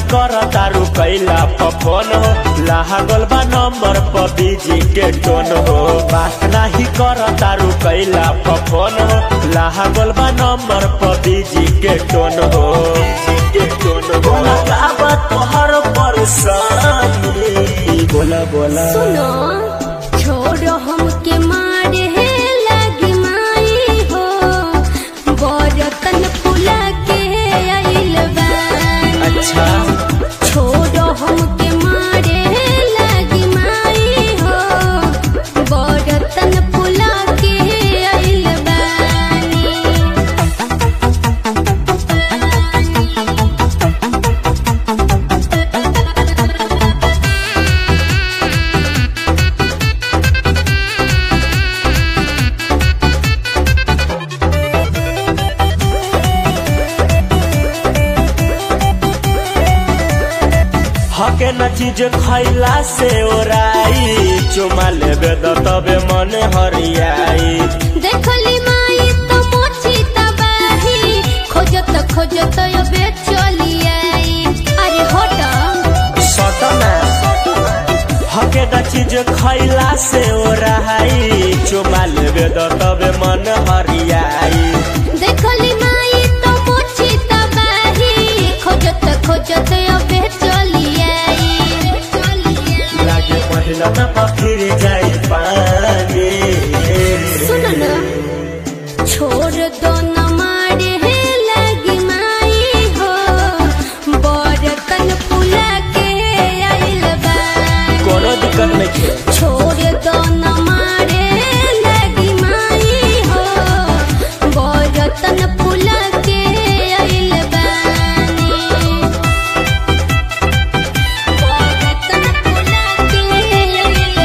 कर तारू कैला फोन हो लागल बा नंबर पर बीजी के टोन हो बात नाही कर तारू कैला फोन हो लागल बा नंबर पर बीजी के टोन हो के टोन हो लगावा तोहर परेशानी बोला बोला सुनो छोड़ो हमके मारे हे लगी माई हो बरतन फुला के आइल बानी अच्छा छोड़ो हमके मारे हे लगी माई हो बरतन फुला के आइल बानी हके न चीज खैला से ओराई चुमा लेबे त तबे मन हरियाई देखली माई तो मोची तबाही खोजत खोजत अबे चली आई अरे होट सटना हके न चीज खैला से ओराई चुमा लेबे त तबे मन हरियाई देखली माई तो मोची तबाही खोजत खोजत अबे चली आई लागे पहिला त पखिर जाई पानी सुन न छोड़ दो न मारे हे लगी माई हो बरतन फुला के आइल बानी कोनो दिक्कत नहीं खे छोड़ दो न मारे लगी माई हो बरतन फुला के आइल बानी बरतन फुला के आइल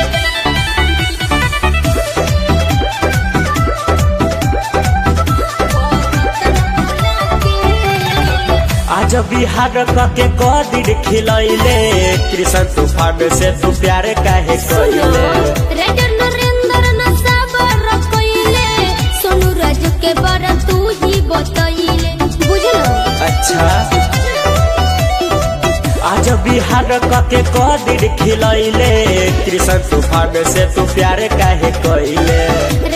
बानी आज बिहार कके कदिर खिलैले कृष्ण तूफान से तू प्यार काहे कइले रेडर नरेंद्र न साबर कइले सोनू राज के बार तू ही बतइले बुझलो अच्छा आज बिहार कके कदिर खिलैले कृष्ण तूफान से तू प्यार काहे कइले